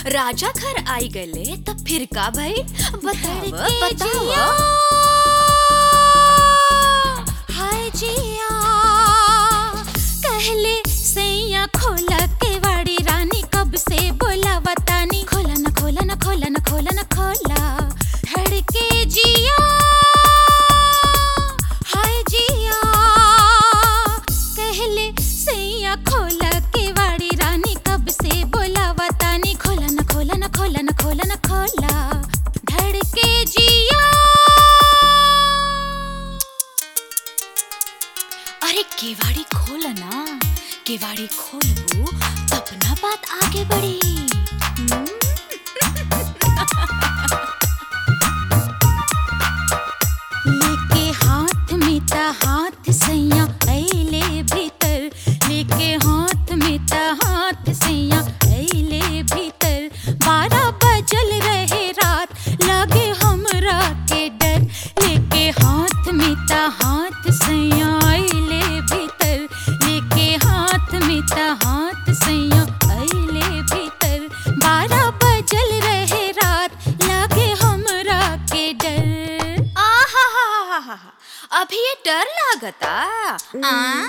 राजा घर आई गले तब फिर का भाई बताव धड़के बताव जिया, हाय जिया कहले सैया खोला के वाड़ी रानी कब से बोला बतानी खोला न खोला न खोला न खोला न खोला धड़के जिया हाय जिया कहले सैया खोला के वाड़ी रानी कब से बोला बतानी खोला न खोला न खोला न खोला न खोला धड़के जिया अरे केवाड़ी खोल ना केवाड़ी खोलबू तब ना बात आगे बढ़ी हम्म? लेके हाथ में ता हाथ सैया ऐले भीतर लेके हाथ में ता हाथ सैया ऐले भीतर बारह बजल रहे रात लागे हमरा के डर लेके हाथ में ता हाथ सैया ऐले भीतर लेके हाथ में ता हाथ सैया ऐले भीतर बारह बजल रहे रात लागे हमरा के डर आहाहाहाहा, अभी ये डर लागता आ?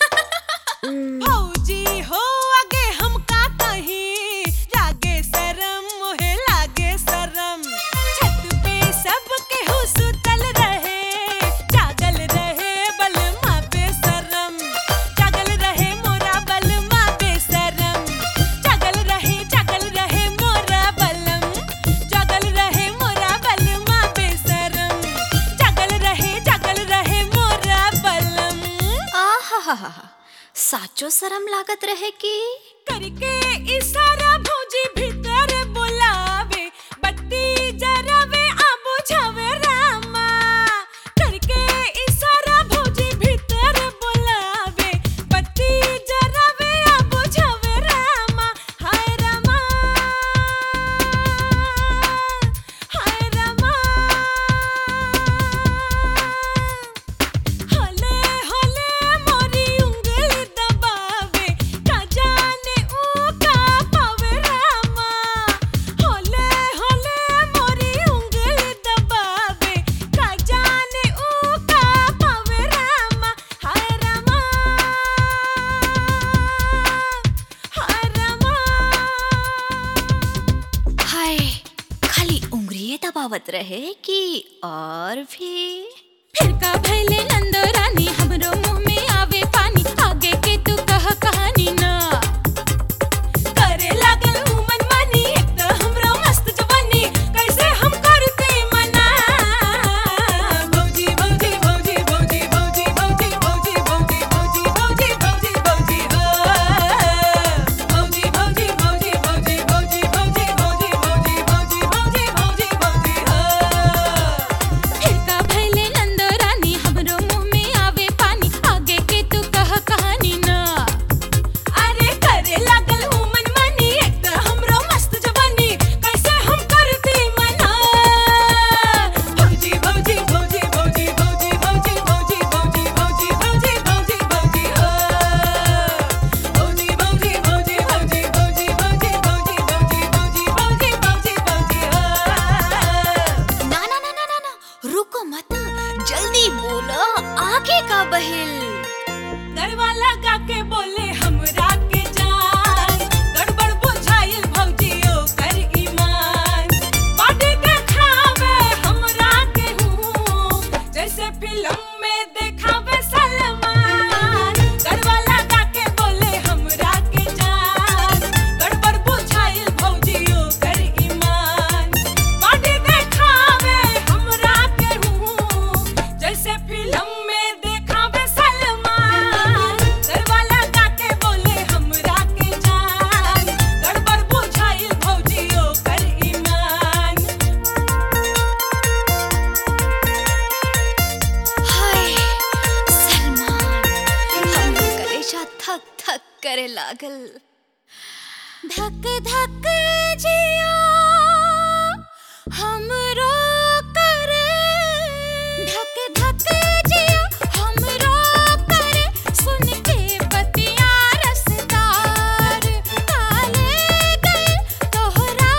भौजी हो आगे हम का कहीं लागे शरम मोहे लागे शरम छत पे सब केहू सुतल रहे जागल रहे बलमा बेशरम जागल रहे मोरा बलमा बेशरम जागल रहे जागल रहे मोरा बलम जागल रहे मोरा बलमा बेशरम जागल रहे जागल रहे मोरा बलम आहाहाहा, साचो शरम लागत रहे कि करके इशारा भौजी भीतर बुलावे बत्ती जरावे आ बुझावे रामा करके इशारा भौजी भीतर बुलावे बत्ती जरावे आ बुझावे रामा हाय रामा हाय रामा हले हले मोरी उंगली दबावे का जाने ऊ का पावे रामा हले हले मोरी उंगली दबावे का जाने ऊ का पावे रामा हाय रामा हाय रामा हाय खाली उंगलिये दबावत रहे कि और भी फिर का भैले नंदो रानी हमरो मुंह में आवे पानी आगे के तू कह कहानी ना करे लागल ऊ मनमानी एक त हमरो मस्त जवानी कैसे हम करते मना भौजी भौजी भौजी भौजी भौजी भौजी भौजी भौजी भौजी भौजी भौजी भौजी हो भौजी भौजी भौजी भौजी भौजी भौजी भौजी भौजी भौजी भौजी भौजी भौजी हो फिर का भैले नंदो रानी हमरो मुंह में आवे पानी आगे के तू कह कहानी ना अरे करे लागल ऊ मनमानी एक त हमरो मस्त जवानी कैसे हम करती मना भौजी भौजी भौजी भौजी भौजी भौजी भौजी भौजी भौजी भौजी भौजी भौजी हो भौजी भौजी भौजी भौजी भौजी भौजी भौजी भौजी भौजी भौजी भौजी भौजी हो ना ना ना ना ना ना रुको मत जल्दी बोलो आगे का बहिल दरवा लगा के बोले हमरा के जान गड़बड़ बुझाइल भौजियो कर ईमान बाटे के खावे हमरा के हूँ जैसे फिल्म में देखावे सलमान दरवा लगा के बोले हमरा के जान गड़बड़ बुझाइल भौजियो कर ईमान बाटे के खावे हमरा के हूँ जैसे फिल्म में देखावे सलमान दरवा लगा के बोले हमरा के जान गड़बड़ बुझाइल भौजियो कर ईमान हाय सलमान हमरो कलेजा थक थक करे लागल धक धक जिया हमरो करे धक धक जिया हमरो करे सुन के बतिया रसदार काले गए तोहरा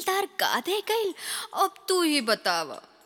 तार गा दे गईल अब तू ही बतावा